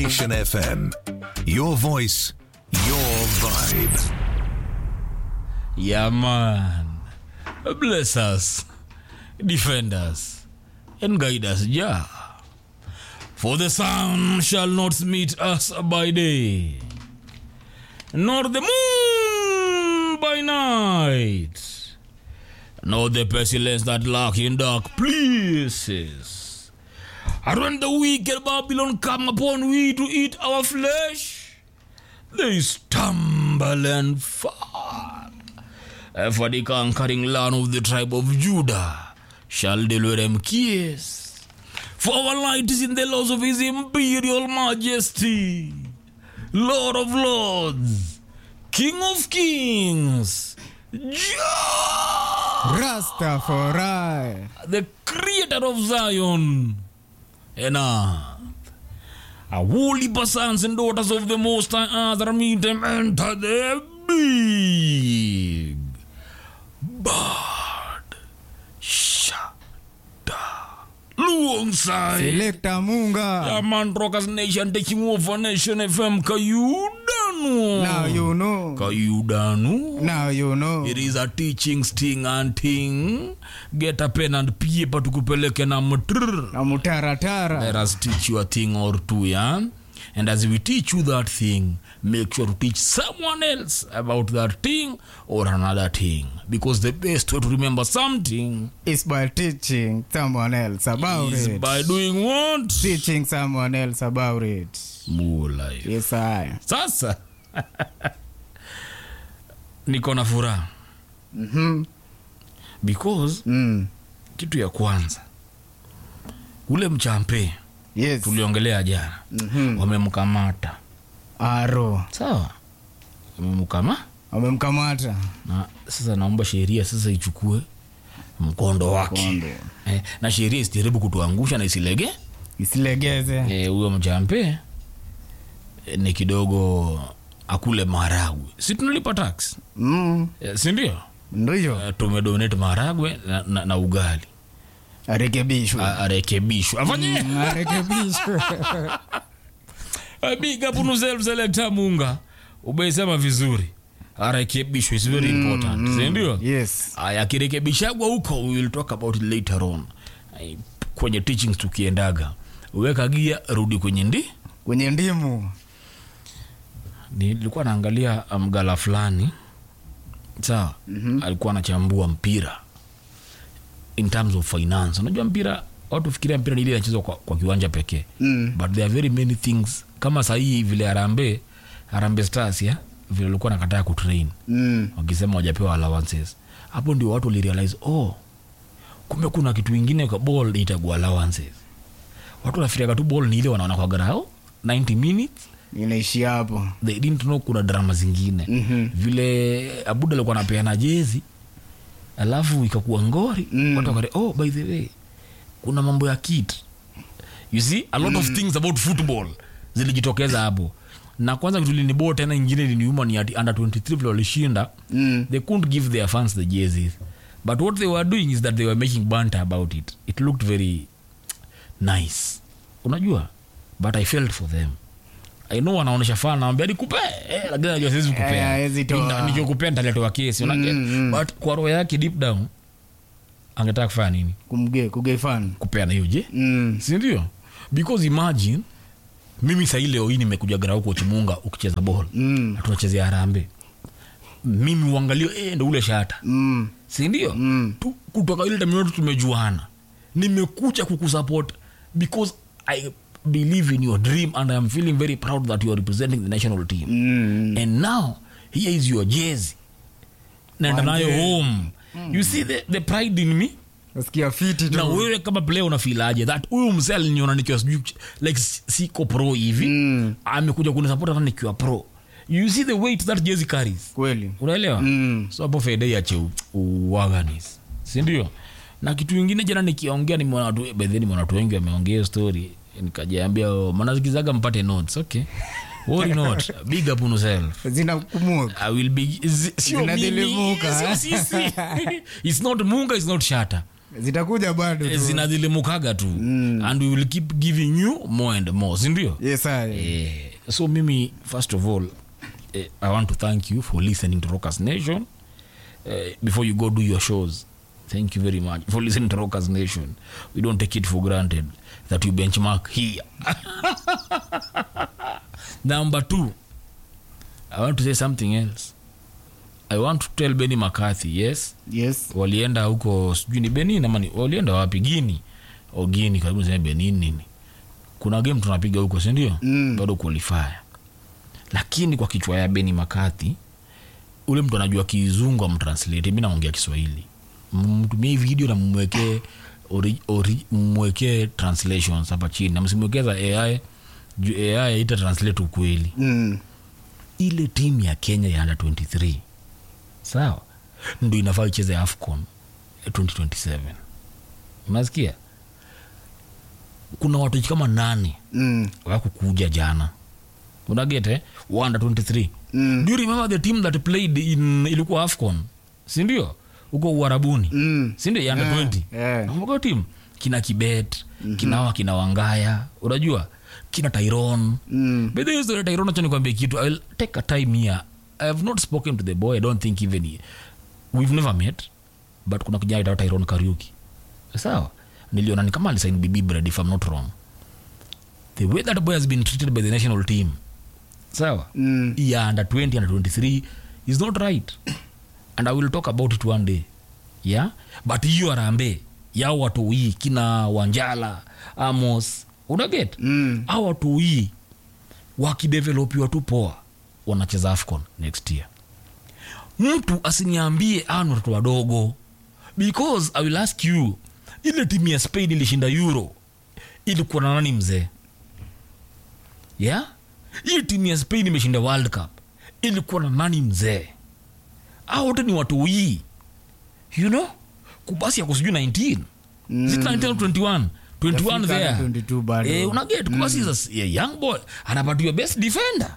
Nation FM. Your voice, your vibe. Yeah, man. Bless us, defend us, and guide us, Jah. For the sun shall not meet us by day, nor the moon by night, nor the pestilence that lurk in dark places. And when the wicked Babylon come upon we to eat our flesh, they stumble and fall. And for the conquering land of the tribe of Judah shall deliver them kiss. For our light is in the laws of his imperial majesty, Lord of lords, King of kings, Jah, Rastafari. the creator of Zion and earth. A holy sons and daughters of the Most High Earth are meet them enter the big bird shada alongside Selector Munga. yeah, man rockers nation taking over nation fm kayudanu Now you know. kayudanu Now you know. it is a teaching sting and ting get a pen and paper tukupeleke na mtrr Na mutaratara. let us teach you a thing or two yeah and as we teach you that thing make sure to teach someone else about that thing or another thing because the best way to remember something It's by teaching someone else about is it. by doing what Teaching someone else about it. more life Yes, I. sasa niko na furaha Mhm. because Mm. kitu ya kwanza ule mchampe Yes. tuliongelea jana Mhm. wamemkamata Aro. sawa wamemkama Wamemkamata. na sasa naomba sheria sasa ichukue mkondo wake Kondo. eh, na sheria isijaribu kutuangusha na isilege Isilegeze. eh, huyo mchampe eh, ni kidogo akule maharagwe si tunalipa tax Mm. eh, sindio Ndio. eh, tumedonate maharagwe na, na, na ugali Arekebishwe. A- arekebishwe afanye Mm, Arekebishwe. A big up on self selector munga umeisema vizuri arekebishwe is very important sindio Yes. aya akirekebishagwa huko we will talk about it later on Ai, kwenye teachings tukiendaga weka gia rudi kwenye ndi Kwenye ndimu. nilikuwa naangalia mgala fulani sawa mm-hmm. alikuwa anachambua mpira in terms of finance unajua mpira watu fikiria mpira ni ile inachezwa kwa, kwa kiwanja pekee Mm. but there are very many things kama sahii vile harambe harambe stars ya vile alikuwa nakataa kutrain Mm. wakisema wajapewa allowances hapo ndio watu walirealize oh kumbe kuna kitu ingine kwa ball itagua allowances watu wanafikiriaga tu ball ni ile wanaona kwa garao 90 minutes Inaishi hapo. they didn't know kuna drama zingine Mhm. vile abuda alikuwa anapeana jezi alafu ikakuwa ngori Mm. watu wakare oh by the way kuna mambo ya kit you see a lot of things about football zilijitokeza hapo na kwanza kitu linibo tena ingine liniuma ni ati under 23 vile walishinda Mm. they couldn't give their fans the jerseys but what they were doing is that they were making banter about it it looked very nice unajua but i felt for them i know wanaonesha fan naambia nikupe eh, lakini najua siwezi Eh, kukupea hawezi toa. Nina- nikikupea nitaletewa kesi unaget Mm, mm. but kwa roho yake deep down angetaka kufanya nini Kumge, kugefan. kupeana hiyo je Mm. sindio because imagine mimi sahii leo hii nimekuja gara huko chimunga ukicheza bol Mm. na tunachezea harambe mimi uangalie eh, ndo ule shata Mm. sindio Mm. tu, kutoka ile time yote tumejuana nimekuja kukusupport because i believe in your dream and i am feeling very proud that you are representing the national team Mm. and now here is your jezi naenda nayo Manze. home you see the, the pride in me Nasikia fiti na tu. wewe kama player unafilaje that huyu msee aliniona nikiwa sijui like si- siko pro hivi Mm. amekuja kunisupport hata nikiwa pro you see the weight that jersey carries Kweli. unaelewa Mm. so hapo faida yache u- uwaganis sindio na kitu ingine jana nikiongea nimeona watu by the way nimeona watu wengi wameongea hiyo story nikajiambia oh, manazikizaga mpate notes okay worry not big up on yourself Zinakumbuka. I will be zi- sio mimi, Zinadelimuka, sio eh? sisi it's not munga it's not shata zitakuja bado tu. zinadhilimukaga tu and we will keep giving you more and more sindio yes, sir. Eh, so mimi first of all eh, i want to thank you for listening to rockers nation eh, before you go do your shows thank you very much for listening to rockers nation we don't take it for granted that you benchmark here number two i want to say something else i want to tell benny mccarthy yes yes walienda huko sijui ni benin ama ni- walienda wapi gini o gini karibu sema benin nini kuna game tunapiga huko sindio Mm. bado qualifier lakini kwa kichwa ya beni makati ule mtu anajua kizungu amtranslate mi naongea kiswahili mtumie hii video na mmwekee ori- ori- mmwekee translations hapa chini na msimwekee za ai juu ai ita translate ukweli mm. ile timu ya kenya ya under 23 sawa ndo inafaa icheze afcon ya 2027 unasikia kuna watu kama nane Mm. wakukuja jana unagete under 23 Mm. do you remember the team that played in ilikuwa afcon sindio huko uharabuni Mm. sindio ya under Yeah, 20 yeah. Nakumbuka team kina kibet mm-hmm. kinawa kina wangaya unajua kina tyron Mm. By the way, story Tyrone, acha nikwambie kitu i will take a time here i have not spoken to the boy i don't think even he, we've never met but kuna kijana aitwa Tyrone kariuki sawa niliona ni kama alisain bibi bread if i'm not wrong the way that boy has been treated by the national team sawa Mm. ya under 20 under 23 is not right and i will talk about it one day yeah but hiyo arambe yao watoi kina wanjala amos unaget Mm. au watoi wakidevelopiwa tu poa wanacheza afcon next year mtu asiniambie aa ni watoto wadogo because i will ask you ile timu ya spain ilishinda euro ilikuwa na nani mzee yeah hii timu ya spain imeshinda world cup ilikuwa na nani mzee au wote ni watu wii you know kubasi yako sijui 19 mm. 19 au 21 21 Yafika there hadi 22 bado. eh, unaget kubasi is a s- a young boy anapatiwa best defender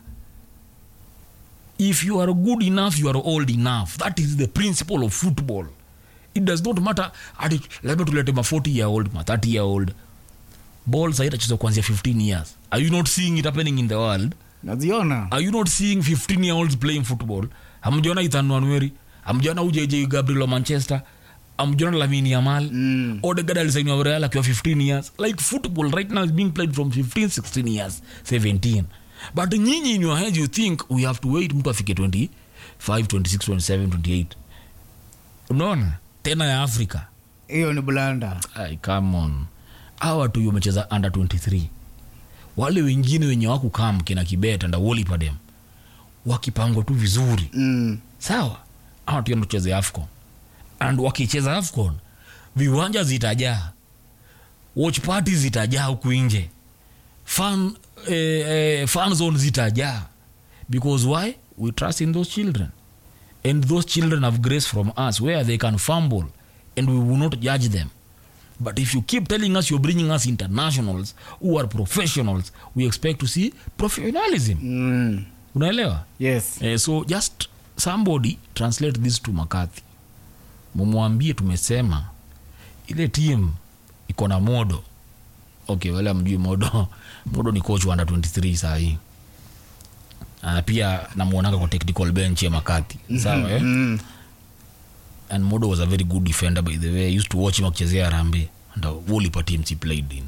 if you are good enough you are old enough that is the principle of football it does not matter ati labda tulete ma 40 year old ma 30 year old ball saitachezwa kuanzia 15 years are you not seeing it happening in the world naziona are you not seeing 15 year olds playing football amjona ethan wanweri amjona ujj gabriel wa manchester amjona lamini yamal Mm. odegad alisainiwa real akiwa 15 years like football right now is being played from 15 16 years 17 but nyinyi in your head you think we have to wait mtu afike 25 26 27 28 unaona tena ya africa hiyo ni blanda Ay, come on hawa watu wamecheza under 23 wale wengine wenye wakukam kina kibet anda wolipadem wakipangwa tu vizuri mm. sawa ama tuenda tucheze afcon and wakicheza afcon viwanja zitajaa watch party zitajaa huku nje fan, eh, eh, fan zone zitajaa because why we trust in those children and those children have grace from us where they can fumble and we will not judge them but if you keep telling us you're bringing us internationals who are professionals we expect to see professionalism Mm. unaelewa yes eh, so just somebody translate this to makathi mumwambie tumesema ile team iko na modo okay wale amjui modo modo ni coach wa under 23 sahii uh, pia namwonaga kwa technical bench ya makathi sawa eh? mm. and modo was a very good defender by the way I used to watch him akichezea rambe and uh, wolipa teams he played in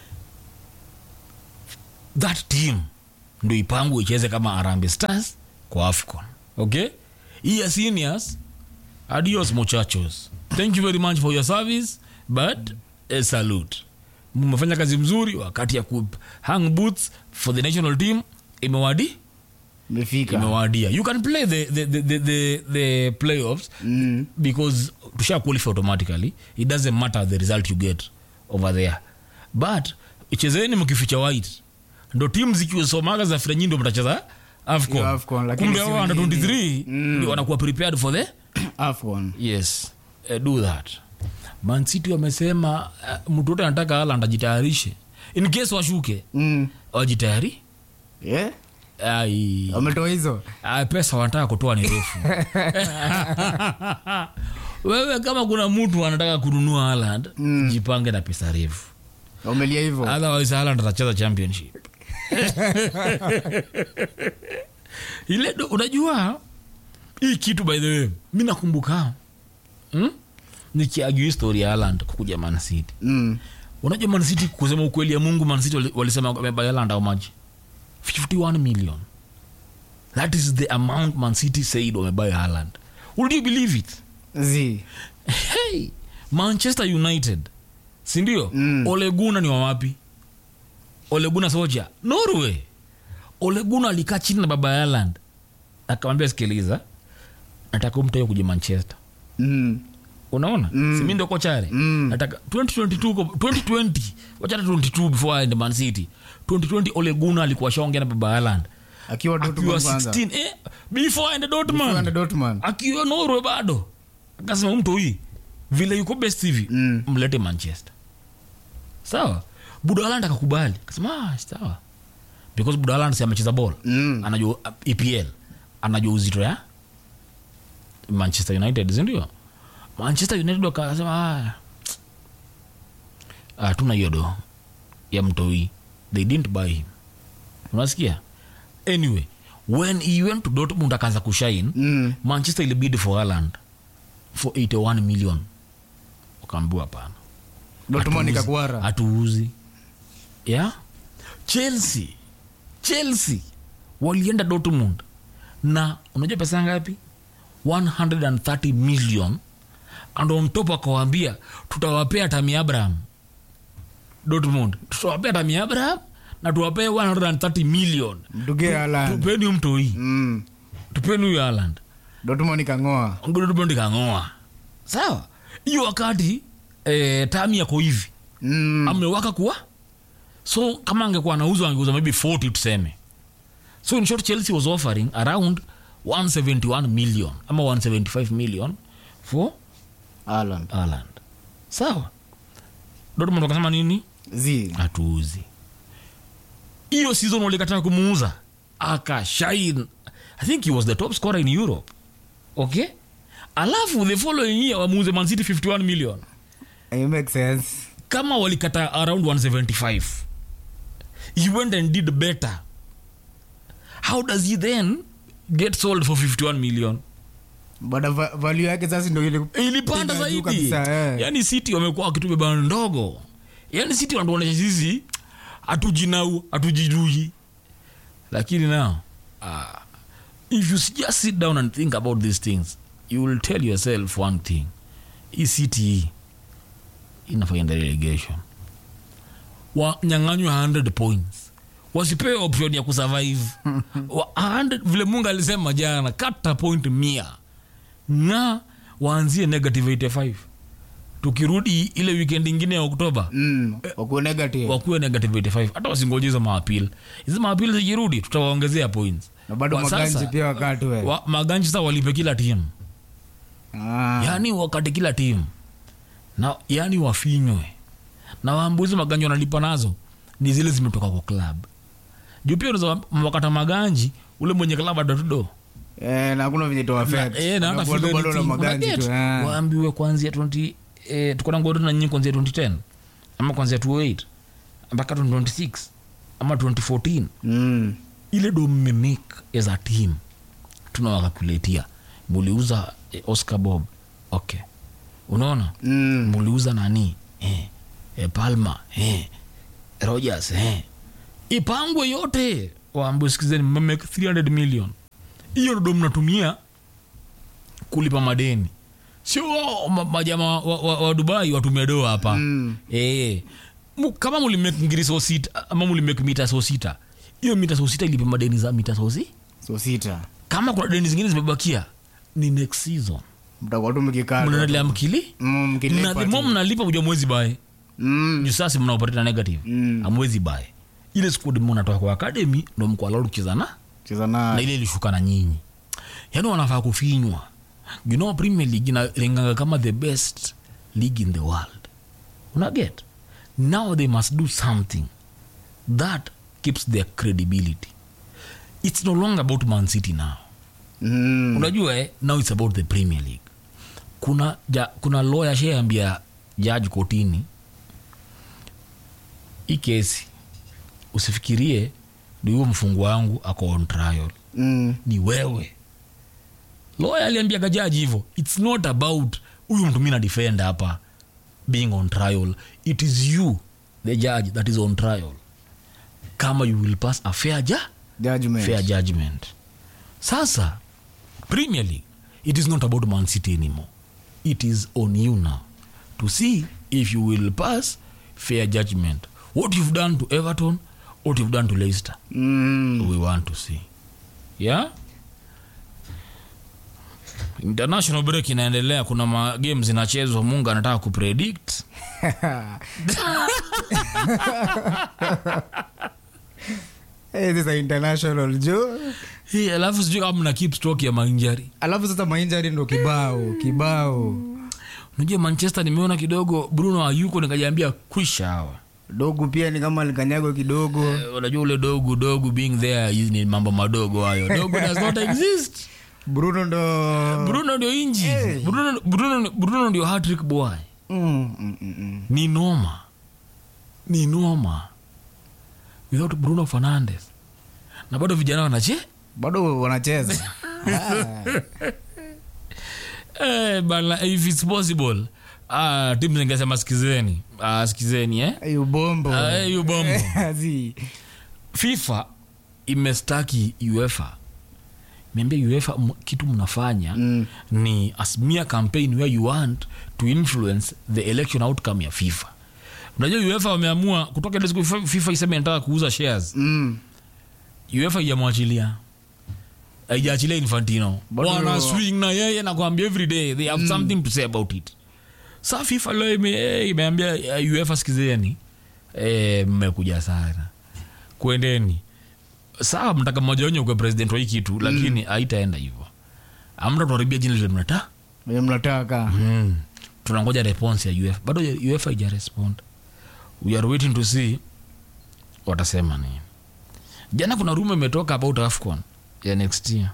that team ndo ipangwe icheze kama arambe stars kwa afcon okay hii ya seniors adios muchachos thank you very much for your service but a salute mmefanya kazi mzuri wakati ya ku hang boots for the national team imewadi imefika imewadia you can play the, the, the, the, the, the playoffs mm. because tusha qualify automatically it doesn't matter the result you get over there but chezeni mkificha white ndo timu zikisomaga za frenyi ndo mtacheza Hiyo afcon AFCON, lakini kumbe si hao under wengine. 23 Mm. ndio wanakuwa prepared for the afcon yes uh, do that mancity wamesema uh, mtu wote anataka aland ajitayarishe in case washuke mm. wajitayari yeah? ai wametoa hizo Ah, pesa wanataka kutoa ni refu wewe kama kuna mtu anataka kununua Haaland jipange na pesa refu umelia hivyo otherwise Haaland atacheza championship ile do- unajua hii kitu by the way mi nakumbuka hmm? nikiagiu histori ya Haaland kukuja Man City mm. unajua Man City kusema ukweli ya Mungu Man City wali- walisema wamebuy Haaland how much 51 million that is the amount Man City said wamebuy Haaland would you believe it zi hey, manchester united sindio Mm. oleguna ni wawapi oleguna soja norway oleguna alikaa chini na baba yaland akamwambia sikiliza nataka umtoe kuja manchester mm. unaona Mm. simi ndo kochare Mm. nataka 2022 ko- 2020 wachana 22 before aende man city 2020 oleguna alikuwa shaongea na baba yaland akiwa akiwa Dortmund kwanza 16 eh, before aende Akiwa dortmund na Dortmund akiwa norwe bado akasema mtu hii vile yuko best hivi Mm. mlete manchester sawa budaland akakubali akasema ah, sawa because budaland si amecheza ball Mm. anajua uh, epl anajua uzito ya manchester united sindio manchester united wakasema ah, ah, tuna hiyo do ya mtoi they didn't buy him unasikia anyway when he went to dortmund akaanza kushine mm. manchester ilibid for Haaland for 81 million wakaambiwa hapana Dortmund Hatuuzi. ikakwara hatuuzi yeah? chelsea chelsea walienda dortmund na unajua pesa ngapi 130 million and on top akawambia tutawapea tami abraham dortmund tutawapea tami abraham na tuwapee 130 million mtuge Haaland tupeni umtoi mm. tupeni huyo Haaland Dortmund ikang'oa Dortmund kang'oa sawa hiyo wakati eh, tami yako hivi mm. amewaka kuwa so kama angekuwa anauzwa angeuza maybe 40 tuseme so in short chelsea was offering around 171 million ama 175 million for Haaland Haaland sawa Dortmund wakasema nini zi hatuuzi hiyo season walikataa kumuuza akashine i think he was the top scorer in europe okay alafu the following year wamuuze mancity 51 million it makes sense kama walikata around 175 he went and did better how does he then get sold for 51 million bada va- value yake sasa ndo ile ilipanda Piga juu zaidi kabisa, eh. yani city wamekuwa wakitubeba ndogo yani city wanatuonyesha sisi hatujinau hatujidui lakini now uh, if you just sit down and think about these things you will tell yourself one thing hii city hii inafanya relegation wanyang'anywa 100 points wasipewe option ya kusurvive Wa- 100 vile mungu alisema jana kata point mia na waanzie negative 85 tukirudi ile weekend ingine ya oktoba mm. wakuwe negative wakuwe negative 85 hata wasingoje hizo maapil hizi maapil zikirudi tutawaongezea points na bado Kwa maganji sasa, pia wakatwe wa, maganji sasa walipe kila timu ah. yaani wakati kila timu na yaani wafinywe na waambuzi maganji wanalipa nazo ni zile zimetoka kwa club juu pia unaweza wakata maganji ule mwenye club adatudo eh, na hakuna venye to affect. Eh, na hata Unakuwa tu feel bado na anything. maganji Unaget? tu eh. waambiwe kuanzia 20 eh, tuko na ngoro na nyinyi kuanzia 2010 ama kuanzia 2008 mpaka 2026 ama 2014 mm. ile do mmemake as a team tunawakakuletia muliuza eh, oscar bob okay unaona Mm. muliuza nani eh, eh, palma eh, rogers eh. ipangwe yote waambie sikizeni mmemake 300 million hiyo ndo mnatumia kulipa madeni sio wao, ma- majama wa, wa, wa dubai watumia doa hapa Mm. eh, mu- kama mulimake ngiri so sita ama mulimake mita so sita hiyo mita so sita ilipe madeni za mita so si so sita kama kuna deni zingine zimebakia ni next season mtakuwa tu mkikaa mnaendelea mkili Mm, mkilipa na the tu. more mnalipa uja mwezi bae Mm. juu sasa mnaoperate na negative Mm. amwezi bae ile squad mnatoka kwa academy ndo mko allowed kucheza na cheza na na ile ilishuka na nyinyi yaani wanafaa kufinywa you know premier league inalinganga kama the best league in the world unaget now they must do something that keeps their credibility it's no longer about man city now Mm. unajua eh, now it's about the premier league kuna ja, kuna lawyer shaambia jaji kotini hii kesi usifikirie ni huyo mfungwa wangu ako on trial Mm. ni wewe lawyer aliambiaga jaji hivyo its not about huyu mtu mi na defend hapa being on trial it is you the judge that is on trial kama you will pass a fair, ja, Judgment. fair judgment sasa premier league it is not about man city anymore it is on you now to see if you will pass fair judgment what you've done to everton what you've done to leicester Mm. we want to see yeah international break inaendelea kuna magame zinachezwa mungu anataka kupredict Eh, this is international jo hii alafu sijui kama mna keep stock ya mainjari alafu sasa mainjari ndo kibao kibao unajua manchester nimeona kidogo bruno ayuko nikajiambia kwisha hawa dogu pia ni kama likanyago kidogo Eh, unajua ule dogu dogu being there hizi ni mambo madogo hayo dogu does not exist bruno ndo bruno ndio inji Hey. bruno, bruno, bruno ndio hatrick boy Mm, mm, mm, mm. ni noma ni noma without bruno fernandes na bado vijana wanache bado wanacheza Ah, eh, bana if it's possible ah, timu zingesema sikizeni ah, sikizeni eh? eh, ubombo Ah, eh, ubombo. Zi. fifa imestaki uefa imeambia uefa m- kitu mnafanya Mm. ni a smear campaign where you want to influence the election outcome ya fifa unajua uefa wameamua kutoka ile siku FIFA- fifa iseme inataka kuuza shares Mm. uefa ijamwachilia aijaachilia infantino Bado- wana swing na yeye na kuambia every day they have something to say about it sa fifa leo ime, eh, imeambia eh, uefa sikizeni eh, mmekuja sana kwendeni sawa mtaka mmoja wenye ukwe president wa hii kitu lakini haitaenda hivyo amta tuharibia jina lile mnata Wenye mnataka mm. tunangoja response ya uefa bado uefa ija respond we are waiting to see watasema nini jana kuna rume imetoka about afcon ya next year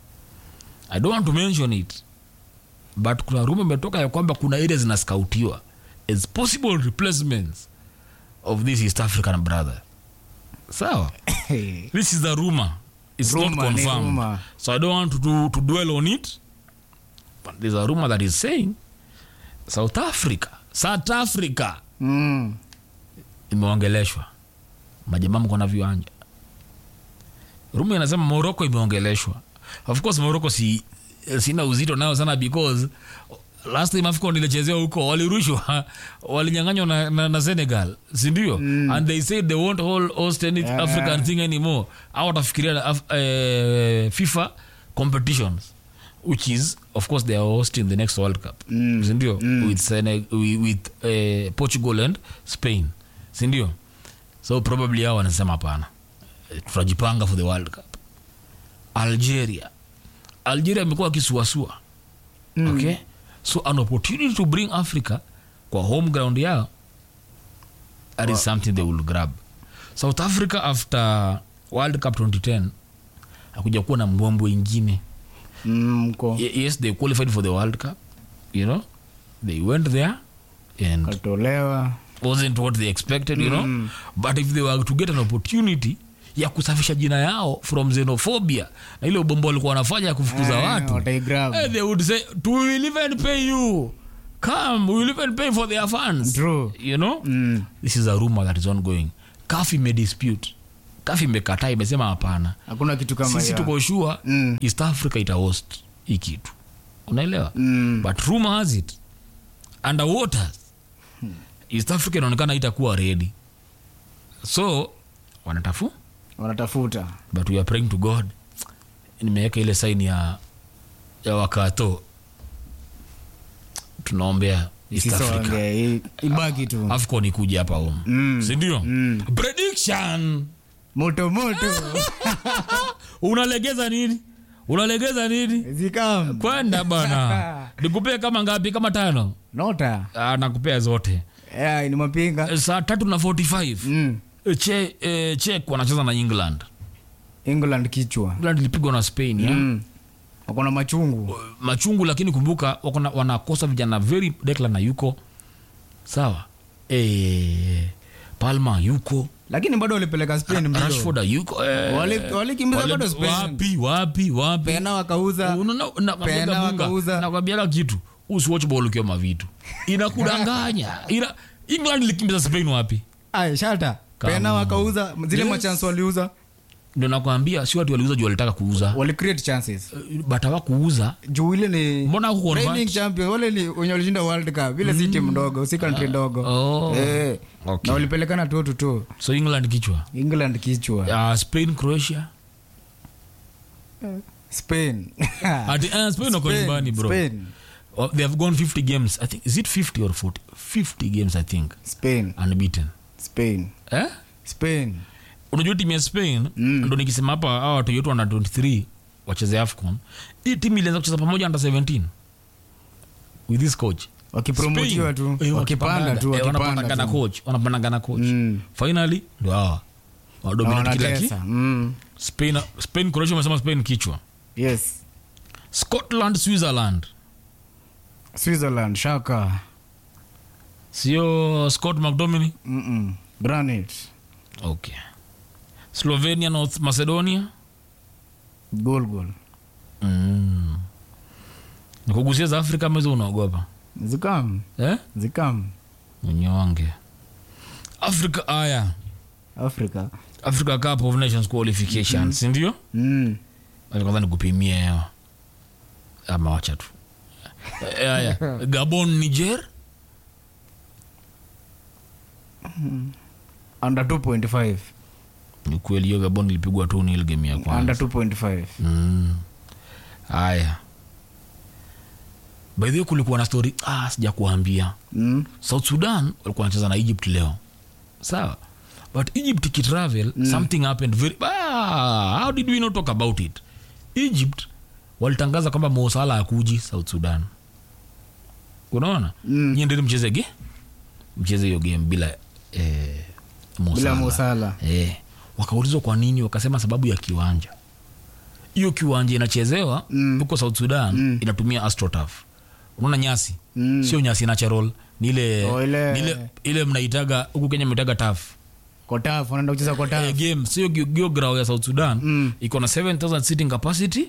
i don't want to mention it but kuna rume imetoka ya kwamba kuna area zinaskautiwa as possible replacements of this east african brother sawa this is the rumor it's not Rumor, ni confirmed rumor. so i don't want to, to, to dwell on it but there's a rumor that is saying south africa south africa Mm. imeongeleshwa majamaa mko na viwanja rumu inasema morocco imeongeleshwa of course morocco si sina uzito nayo sana because last time afcon ilichezewa huko walirushwa walinyanganywa na, na, na senegal sindio mm. and they said they won't hold host any Yeah. african thing anymore au watafikiria na Af- eh, fifa competitions which is of course they are hosting the next world cup Mm. sindio with, Seneg- wi- with eh, portugal and spain sindio so probably hao wanasema hapana Eh, tutajipanga for the world cup algeria algeria amekuwa akisuasua mm. okay so an opportunity to bring africa kwa home ground yao that is something they will grab south africa after world cup 2010 akuja kuwa na mbwembwe ingine Mm, mko Ye- yes they qualified for the world cup you know they went there and katolewa wasn't what they expected you know but if they were to get an opportunity ya kusafisha jina yao from xenophobia na ile ubombo walikuwa wanafanya ya kufukuza Eh, watu wataigrab. eh, they would say "We will even pay you come we will even pay for their funds True. you know Mm. this is a rumor that is ongoing caf imedispute caf imekataa imesema hapana hakuna kitu kama sisi hiyo. tuko sure Mm. east africa itahost hii kitu unaelewa Mm. but rumor has it underwaters east africa inaonekana itakuwa ready so wanatafu wanatafuta but we are praying to god nimeweka ile saini ya ya wakato tunaombea east africa Isisonge, i- ibaki tu afcon ikuja hapa home Mm. sindio Mm. prediction moto moto unalegeza nini unalegeza nini zikam kwenda bana nikupee kama ngapi kama tano nota ah, nakupea zote yeah, ni mapinga Eh, saa tatu na 45 mm. Eh, che, eh, chek wanacheza na england england kichwa england ilipigwa na spain ya? mm. wako na machungu machungu lakini kumbuka wako na- wanakosa vijana very Declan na yuko sawa e, palma yuko lakini bado walipeleka spain mbio rashford yuko eh, Wali- walikimbiza wale- bado Spain. wapi wapi wapi pena wakauza Pena wakauza. nakwambiaga kitu usiwatch ball ukiwa mavitu inakudanganya ina england ilikimbiza spain wapi Ay, shata Come pena on. wakauza zile Yes. machance waliuza ndio nakwambia si watu waliuza juu walitaka kuuza wali create chances but hawakuuza juu ile ni mbona hakuconvert? reigning champion wale ni wenye walishinda world cup ile si timu ndogo si country ndogo oh. eh Okay. na walipelekana tu tu tu so england kichwa england kichwa uh, spain croatia spain Ati, uh, spain wako Spain, nyumbani bro Spain, Oh, they have gone 50 games i think is it 50 or 40 50 games i think spain unbeaten spain eh spain unajua timu ya spain Mm. ndo nikisema hapa hawa watu yetu under 23 wacheze afcon hii timu ilianza kucheza pamoja under 17 with this coach wakipromotiwa Spain, tu eh, wakipanda tu eh, wanapandanga wakipanda na tu coach wanapandanga na coach Mm. finally ndo hawa Na wadominate kila ki wanatesa Mm. spain spain croatia umesema spain kichwa yes scotland switzerland switzerland shaka sio scott mcdominay Mm-mm. granite okay slovenia north macedonia goal goal mm. nikugusia za afrika mezo unaogopa zikam eh? zikam mnyonge africa aya africa africa cup of nations qualification sindio mm. Acha kwanza nikupimie hewa ama wacha tu Eh, aya gabon niger under 2.5 ni kweli hiyo gabon ilipigwa tu nil game ya under kwanza 2.5 Mm. haya by the way kulikuwa na story ah, sija kuambia mm. south sudan walikuwa wanacheza na egypt leo sawa but egypt ikitravel mm. something happened very ah, how did we not talk about it egypt walitangaza kwamba mosala akuji south sudan unaona Mm. nyendeni mcheze ge mcheze hiyo game bila eh, Mo bila Salah. mosala eh, wakaulizwa kwa nini wakasema sababu ya kiwanja hiyo kiwanja inachezewa Mm. huko south sudan Mm. inatumia astrotaf unaona nyasi Mm. sio nyasi natural ni ile Oh, ile- ni ile, ile mnaitaga huku kenya mnaitaga taf kotaf wanaenda kucheza kotaf eh, game sio gio- gio grau ya south sudan Mm. iko na 7000 sitting capacity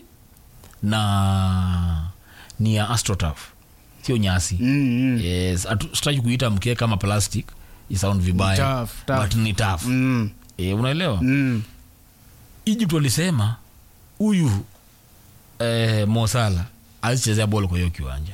na ni ya astrotaf sio nyasi Mm, mm. yes hatu- sitaki kuita mkee kama plastic isound vibaya tough, tough. but ni tough Mm, eh, unaelewa mm. egypt walisema huyu eh, mosala azichezea bol kwa hiyo kiwanja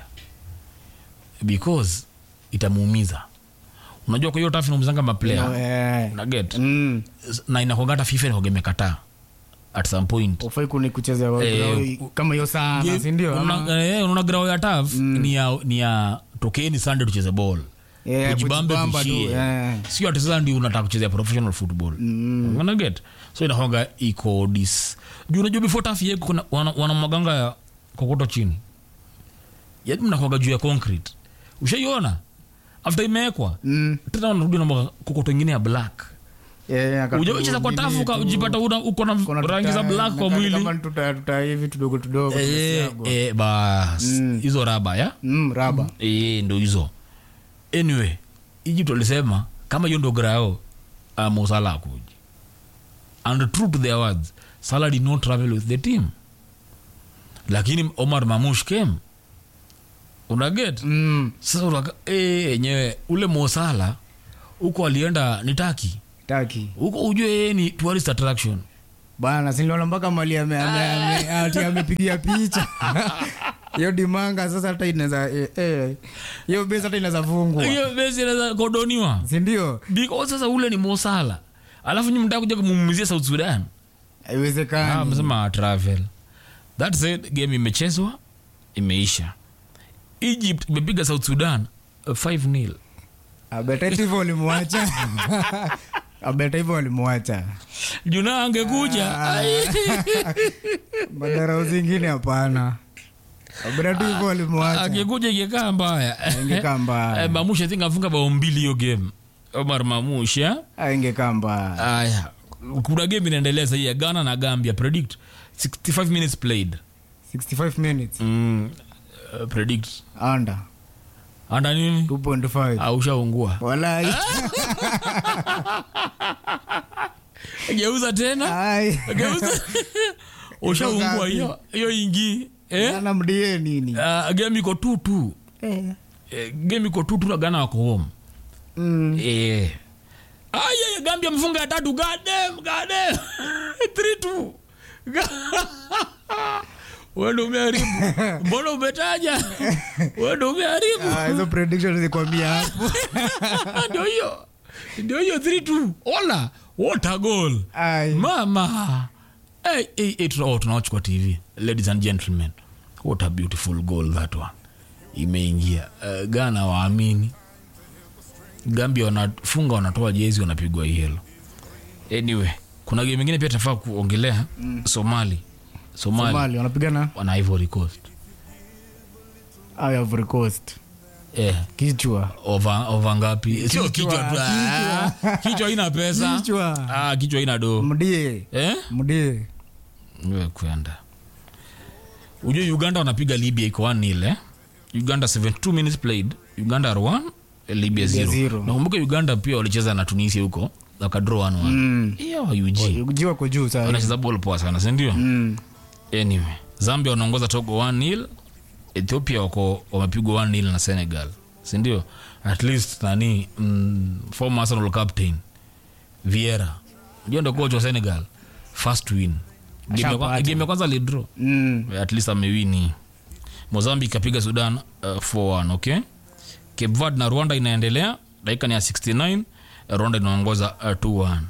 because itamuumiza unajua kwa hiyo tafu inaumizanga maplayer No, eh. unaget Mm. na inakwangata fifa inakuwaga imekataa at some point ufai kuni kucheza Eh, kama hiyo sana Ye- sindio unaona- eh, unaona grao ya taf ni ya ni ya tokeni sunday tucheze ball Yeah, tujibambe kujibamba tu, tuishie yeah. sio ati sasa ndio unataka kuchezea professional football mm. unaget so inahoga iko dis juu unajua before taf yeko kuna wana, wana maganga ya kokoto chini yani mnahoga juu ya concrete ushaiona after imewekwa Mm. tena wanarudi na mwaga kokoto ingine ya black Yeah, akatu- ujawecheza kwa tafu nini tu. ukajipata una- uko na Kuna rangi za tuta- black kwa na mwili kama tuta tuta hivi tudogo tudogo Eh, tumesiagwa. eh, bas hizo raba ya Mm, raba Eh, ndo hizo anyway egypt walisema kama hiyo ndo grao uh, Salah akuji and true to their words Salah did not travel with the team lakini omar mamush came unaget Mm, sasa unaka- eh, enyewe ule mosala huko alienda ni taki taki huko ujue yeye ni tourist attraction bana siliona mpaka mali ame- ame- ame- ati amepigia picha hiyo dimanga sasa hata inaweza eh, eh, hiyo besi hata inaweza fungwa hiyo besi inaweza kodoniwa sindio because sasa ule ni mosala alafu nyi mtaka kuja kumumizia south sudan Ah, haiwezekani amesema travel that said game imechezwa imeisha egypt imepiga south sudan 5 nil abeta hivyo walimwacha abeta hivyo walimwacha juna angekuja ai. madarau zingine hapana abeta tu hivyo walimwacha angekuja ingekaa mbaya ingekaa mbaya Eh, mamush i think afunga bao mbili hiyo game omar mamush ya Ah, ingekaa mbaya aya kuna game inaendelea sahii ya ghana na gambia predict 65 minutes played 65 minutes mm, uh, predict under anda nini 2.5 aushaungua walai geuza tena ai geuza ushaungua hiyo hiyo ingi eh? ana mdie nini uh, game iko tutu eh. eh, game iko tutu na gana wako home mm. eh. aya gambia mfunga ya tatu gadem gadem 3-2 wendo umeharibu mbona umetaja wendo umeharibu Ah, hizo prediction zikwambia hapo ndio hiyo ndio hiyo 3-2 ola what a goal ai mama hey, hey, hey, tuna- oh, tunawatch kwa tv ladies and gentlemen what a beautiful goal that one imeingia uh, gana waamini gambia wanafunga wanatoa jezi wanapigwa yelo anyway kuna game ingine pia tunafaa kuongelea mm. somali somali, Somali wanapigana wana ivory coast au Ivory Coast eh, kichwa ova, ova ngapi sio kichwa tu kichwa. ah, kichwa ina pesa Kichwa. ah, kichwa ina do mdie eh? mdie Niwe kwenda ujue uganda wanapiga libya iko 1 nil eh? uganda 72 minutes played uganda are 1 libya 0 zero. nakumbuka uganda pia walicheza na tunisia huko wakadraw 1 1 Mm. hiyo wa ug jiwa ko juu saa wanacheza ball poa sana sindio Mm. anyway zambia wanaongoza togo 1 nil ethiopia wako wamepigwa 1 nil na senegal sindio at least nani mm, former arsenal captain viera unajua ndo coach wa senegal first win Game ya kwa- Ashapata. game ya kwanza lidro Mm. at least amewini mozambique apiga sudan uh, 4-1 okay cape verde na rwanda inaendelea dakika ni ya 69 rwanda inaongoza uh, 2-1 Ha?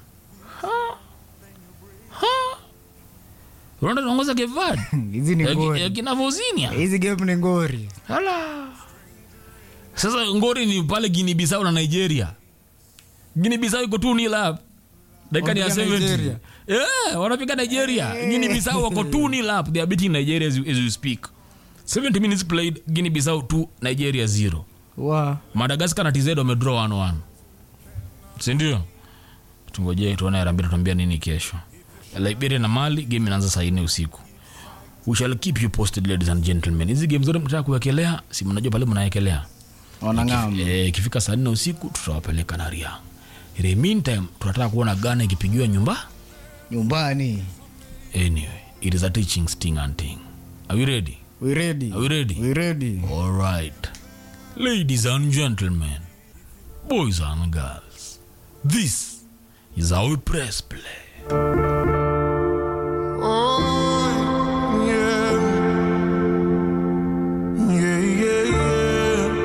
Ha? rwanda inaongoza cape verde hizi ni Ya- ya ngori kina vozinia hizi game ni ngori Hala. sasa ngori ni pale guinea bissau na nigeria guinea bissau iko tu nila dakika ni ya Wanapiga 70 Nigeria. yeah, wanapiga nigeria guinea bissau wako tu nila they are beating nigeria as, you- as you speak 70 minutes played guinea bissau 2 nigeria 0 wa madagascar na tz wamedraw 1-1 sindio tungoje tuone arambia tuambia nini kesho liberia na mali game inaanza saa nne usiku we shall keep you posted ladies and gentlemen hizi game zote mtaka kuwekelea si mnajua pale mnawekelea wanang'ama Eh, ikifika saa nne usiku tutawapeleka na ria in the meantime tunataka kuona gana ikipigiwa nyumba nyumbani anyway it is a teaching sting and thing are we ready we ready are we ready we ready All right. Ladies and gentlemen, boys and girls, this is how we press play.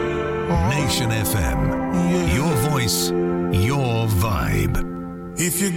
Nation FM. Your voice, your vibe. If you